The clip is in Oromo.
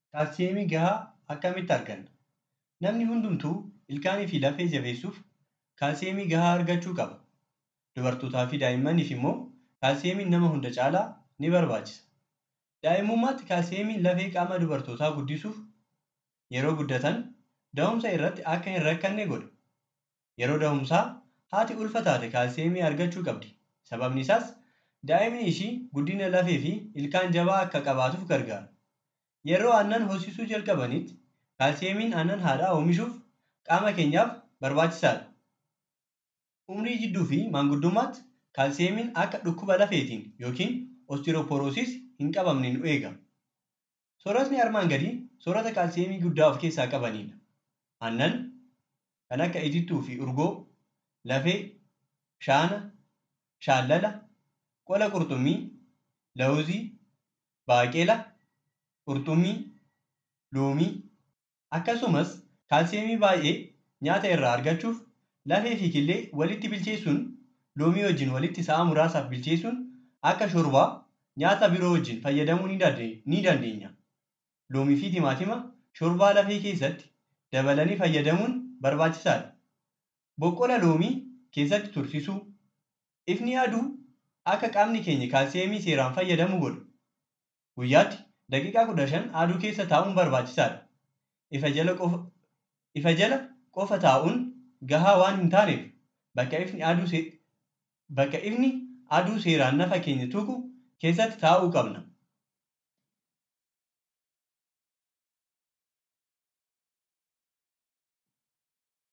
Kaalsiyeemii gahaa akkamitti arganna? Namni hundumtuu ilkaanii fi lafee jabeessuuf kaalsiyeemii gahaa argachuu qaba. Dubartootaa fi daa'immaniif immoo kaalsiyeemiin nama hunda caalaa ni barbaachisa. Daa'imummaatti kaalsiyeemiin lafee qaama dubartootaa guddisuuf, yeroo guddatan da'umsa irratti akka hin rakkanne godha. Yeroo da'umsaa haati ulfa taate kaalsiyeemii argachuu qabdi. Sababni isaas daa'imni ishii guddina lafee fi ilkaan jabaa akka qabaatuuf gargaara. Yeroo aannan hoosisuu jalqabanitti kaalsiyeemiin aannan haadhaa oomishuuf qaama keenyaaf barbaachisaadha. Umrii jidduu fi maanguddummaatti kaalsiyeemiin akka dhukkuba lafeetiin yookiin ostirooporoosiis hin qabamne nu eega. Sooratni armaan gadii soorata kaalsiyeemii guddaa of keessaa qabanidha. Aannan kan akka itittuu fi urgoo, lafee, shaana, shaallala, qola qurxummii, lawuzii, baaqelaa, qurxummii, loomii akkasumas kaalsiyeemii baay'ee nyaata irraa argachuuf lafee fi killee walitti bilcheessuun loomii wajjin walitti sa'a muraasaaf bilcheessuun akka shorbaa nyaata biroo wajjin fayyadamuu ni dandeenya. Loomii fi timaatima shorbaa lafee keessatti dabalanii fayyadamuun barbaachisaadha. Boqqola loomii keessatti tursiisuu. Ifni aduu akka qaamni keenya kaalsiyeemii seeraan fayyadamu godha. Guyyaatti daqiiqaa kudha shan aduu keessa taa'uun barbaachisaadha. Ifa jala qofa, ifa jala qofa taa'uun gahaa waan hin taaneef bakka ifni aduu bakka ifni aduu seeraan nafa keenya tuqu keessatti taa'uu qabna.